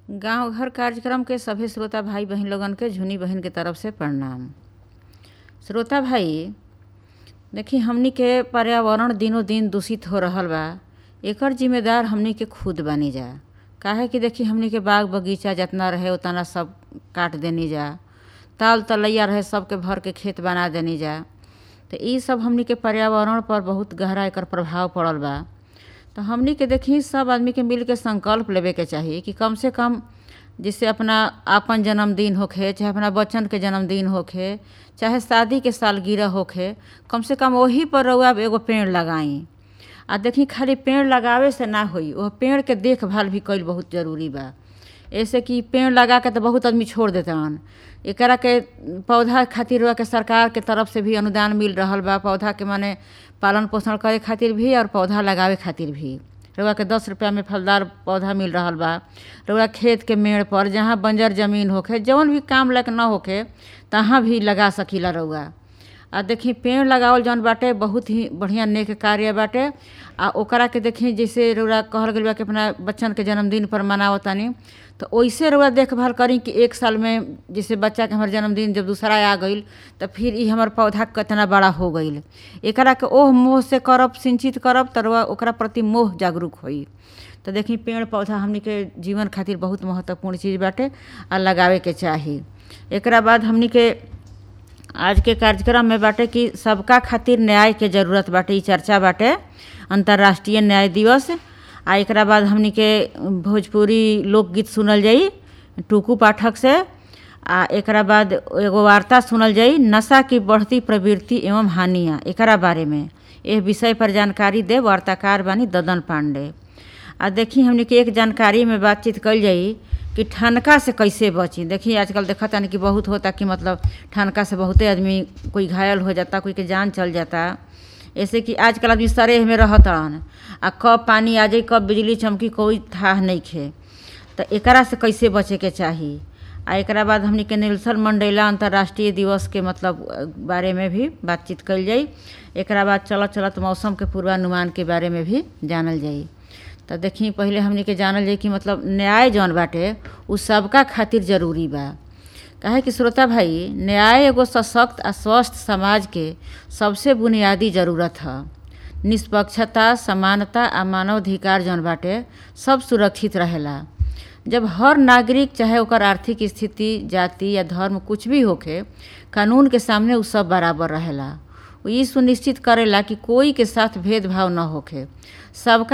गांव घर कार्यक्रम के सभे श्रोता भाई बहिन लोगन के झुनी बहिन के तरफ से प्रणाम श्रोता भाई देखी हमनी के पर्यावरण दिनों दिन दूषित हो रहल बा एकर जिम्मेदार हमनी के खुद बानी जा काहे कि देखी हमनी के बाग बगीचा जितना रहे उतना सब काट देनी जा ताल तलैया रहे सबके भर के खेत बना देनी जा तो ई सब हमनी के पर्यावरण पर बहुत गहरा एकर प्रभाव पड़ल बा तो हमनी के देखी सब आदमी के मिल के संकल्प लेवे के चाही कि कम से कम जैसे अपना आपन जन्मदिन होखे चाहे अपना बच्चन के जन्मदिन होखे चाहे शादी के सालगिरह होखे कम से कम वही पर रउआ एगो पेड़ लगाई आ देखी खाली पेड़ लगावे से ना होई वह पेड़ के देखभाल भी कईल बहुत जरूरी बा ऐसे कि पेड़ लगा के तो बहुत आदमी छोड़ देतन एकरा के पौधा खातिर रउआ के सरकार के तरफ से भी अनुदान मिल रहल बा पौधा के माने पालन पोषण करे खातिर भी और पौधा लगावे खातिर भी रउआ के दस रुपया में फलदार पौधा मिल रहल बा रउआ खेत के मेड़ पर जहाँ बंजर जमीन होखे जौन भी काम लायक न होखे तहाँ भी लगा सकीला रउआ आ देखी पेड़ लगावल जौन बाटे बहुत ही बढ़िया नेक कार्य बाटे आ ओकरा के देखी जैसे रउरा कहल गइल बा कि अपना बच्चन के जन्मदिन पर मनावतानी तो वैसे रउआ देखभाल करी कि एक साल में जैसे बच्चा के हमार जन्मदिन जब दूसरा आ गईल तो फिर ई हमर पौधा कितना बड़ा हो गईल एकरा के ओह मोह से करब सिंचित करब तो रउआ ओकरा प्रति मोह जागरूक होई तो देखी पेड़ पौधा हमनी के जीवन खातिर बहुत महत्वपूर्ण चीज़ बाटे आ लगावे के चाही एकरा बाद हमनी के आज के कार्यक्रम में बाटे कि सबका खातिर न्याय के जरूरत बाटे ई चर्चा बाटे अंतर्राष्ट्रीय न्याय दिवस आ एकरा बाद हमनी के भोजपुरी लोकगीत सुनल जाई टुकू पाठक से आ एकरा बाद एगो वार्ता सुनल जाई नशा की बढ़ती प्रवृत्ति एवं हानियाँ एकरा बारे में एह विषय पर जानकारी दे वार्ताकार बानी ददन पांडे आ देखी हमनी के एक जानकारी में बातचीत कल जाई कि ठनका से कैसे बची देखिए आजकल देखा तानी कि बहुत होता कि मतलब ठनका से बहुते आदमी कोई घायल हो जाता कोई के जान चल जाता ऐसे कि आजकल आदमी सरेह में रहतन आ कब पानी आ जाई कब बिजली चमकी कोई थाह नहीं खे तो एकरा से कैसे बचे के चाही आ एकरा बाद हमनी के नेल्सन मंडेला अंतर्राष्ट्रीय दिवस के मतलब बारे में भी बातचीत कल जाई एकरा बाद चलत चलत मौसम के पूर्वानुमान के बारे में भी जानल जाई तो देखी पहले हमनी के जानल जाई कि मतलब न्याय जौन बाटे उ सबका खातिर जरूरी बा काहे कि श्रोता भाई न्याय एगो सशक्त आ स्वस्थ समाज के सबसे बुनियादी जरूरत ह निष्पक्षता समानता आ मानवाधिकार जौन बाटे सब सुरक्षित रहेला जब हर नागरिक चाहे ओकर आर्थिक स्थिति जाति या धर्म कुछ भी होखे कानून के सामने उ सब बराबर रहेला ई सुनिश्चित करेला कि कोई के साथ भेदभाव न होखे सबका